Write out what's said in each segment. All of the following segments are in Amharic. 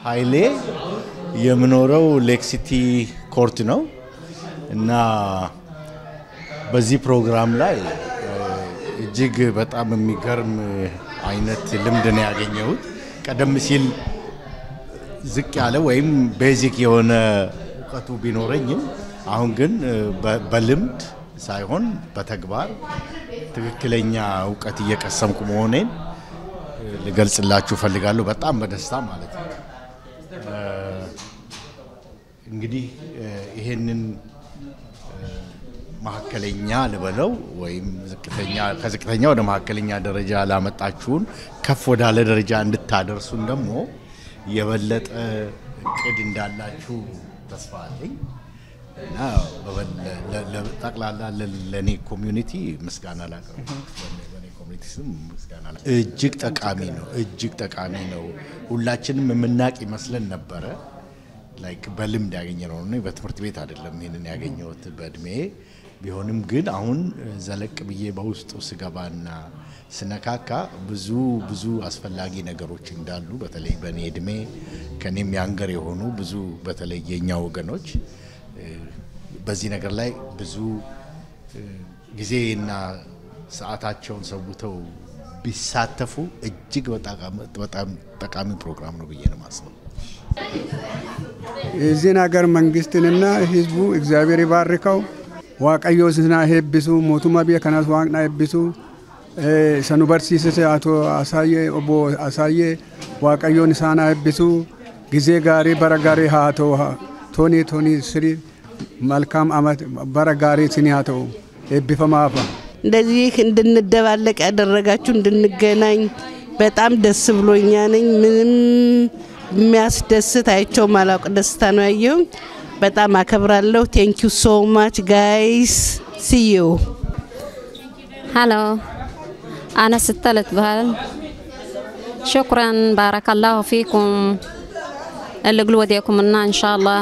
ኃይሌ የምኖረው ሌክሲቲ ኮርት ነው እና በዚህ ፕሮግራም ላይ እጅግ በጣም የሚገርም አይነት ልምድ ነው ያገኘሁት። ቀደም ሲል ዝቅ ያለ ወይም ቤዚክ የሆነ እውቀቱ ቢኖረኝም አሁን ግን በልምድ ሳይሆን በተግባር ትክክለኛ እውቀት እየቀሰምኩ መሆኔን ልገልጽላችሁ ፈልጋለሁ። በጣም በደስታ ማለት ነው። እንግዲህ ይሄንን መካከለኛ ልበለው ወይም ዝቅተኛ ከዝቅተኛ ወደ መካከለኛ ደረጃ ላመጣችሁን ከፍ ወዳለ ደረጃ እንድታደርሱን ደግሞ የበለጠ እቅድ እንዳላችሁ ተስፋ አለኝ እና ጠቅላላ ለእኔ ኮሚዩኒቲ ምስጋና ላቀርብ ኮሚኒቲ ስም ምስጋና እጅግ ጠቃሚ ነው። እጅግ ጠቃሚ ነው። ሁላችንም የምናቅ ይመስለን ነበረ ላይክ በልምድ ያገኘ ነው እና በትምህርት ቤት አይደለም ይህንን ያገኘሁት በእድሜ ቢሆንም ግን አሁን ዘለቅ ብዬ በውስጡ ስገባና ስነካካ ብዙ ብዙ አስፈላጊ ነገሮች እንዳሉ በተለይ በእኔ እድሜ ከኔም ያንገር የሆኑ ብዙ በተለይ የኛ ወገኖች በዚህ ነገር ላይ ብዙ ጊዜና ሰዓታቸውን ሰውተው ቢሳተፉ እጅግ በጣም ጠቃሚ ፕሮግራም ነው ብዬ ነው ማስበው። የዚህን ሀገር መንግስትንና ህዝቡ እግዚአብሔር ይባርከው። ዋቀዮ ስና ሄብሱ ሞቱማ ብየ ከናስ ዋቅና ሄብሱ ሰኑ በርሲስስ አቶ አሳየ ኦቦ አሳየ ዋቀዮን ሳና ሄብሱ ጊዜ ጋሪ በረ ጋሪ ሀተው ቶኒ ቶኒ ስሪ መልካም አመት በረ ጋሪ ስኒ ሀተው ሄቢፈማፋ እንደዚህ እንድንደባለቅ ያደረጋችሁ እንድንገናኝ በጣም ደስ ብሎኛ ነኝ። ምንም የሚያስደስት አይቸው ማላውቅ ደስታ ነው ያየው። በጣም አከብራለሁ። ቴንክ ዩ ሶ ማች ጋይስ ሲዩ هلو أنا ستلت بهال شكرا بارك الله فيكم اللي قلوا وديكم منا إن شاء الله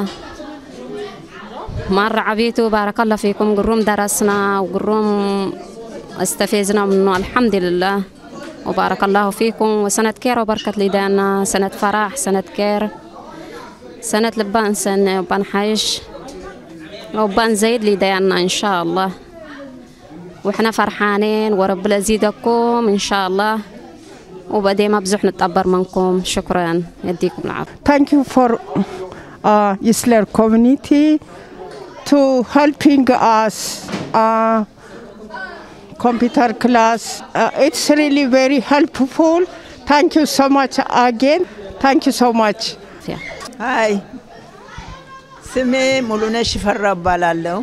مرة عبيتوا بارك الله فيكم قروم درسنا وقروم استفزنا منه الحمد لله وبارك الله فيكم وسنة كير وبركة ليدانا سنة فرح سنة كير سنة لبان سنة وبان حيش وبان زيد ليدانا إن شاء الله وإحنا فرحانين ورب يزيدكم إن شاء الله وبدي ما بزح نتقبر منكم شكرا يديكم العافية Thank you for uh, Islam community to helping us uh, computer class. Uh, it's really very helpful. Thank you so much again. Thank you so much. ሀይ ስሜ ሙሉነሽ ሽፈራ እባላለሁ።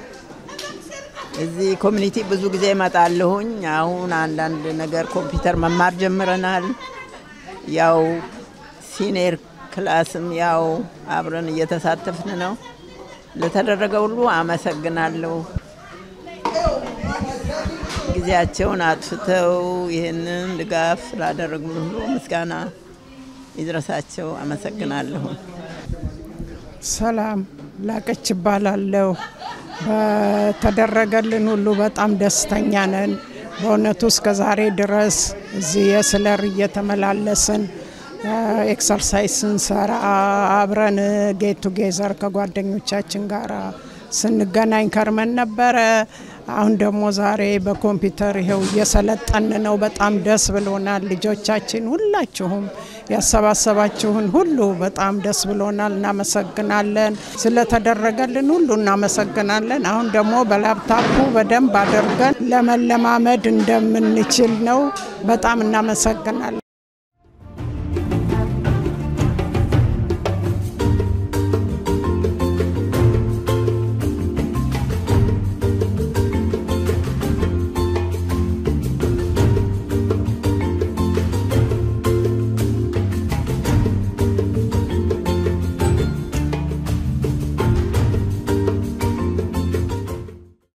እዚህ ኮሚኒቲ ብዙ ጊዜ እመጣለሁኝ። አሁን አንዳንድ ነገር ኮምፒውተር መማር ጀምረናል። ያው ሲኒየር ክላስም ያው አብረን እየተሳተፍን ነው። ለተደረገ ሁሉ አመሰግናለሁ። ጊዜያቸውን አጥፍተው ይህንን ድጋፍ ስላደረጉን ሁሉ ምስጋና ይድረሳቸው። አመሰግናለሁ። ሰላም ላቀች እባላለሁ። በተደረገልን ሁሉ በጣም ደስተኛ ነን። በእውነቱ እስከ ዛሬ ድረስ እዚህ የስለር እየተመላለስን ኤክሰርሳይዝ ስንሰራ አብረን ጌት ቱጌዘር ከጓደኞቻችን ጋር ስንገናኝ ከርመን ነበረ። አሁን ደግሞ ዛሬ በኮምፒውተር ይኸው እየሰለጠን ነው። በጣም ደስ ብሎናል። ልጆቻችን ሁላችሁም ያሰባሰባችሁን ሁሉ በጣም ደስ ብሎናል። እናመሰግናለን። ስለተደረገልን ሁሉ እናመሰግናለን። አሁን ደግሞ በላፕታፑ በደንብ አድርገን ለመለማመድ እንደምንችል ነው። በጣም እናመሰግናለን።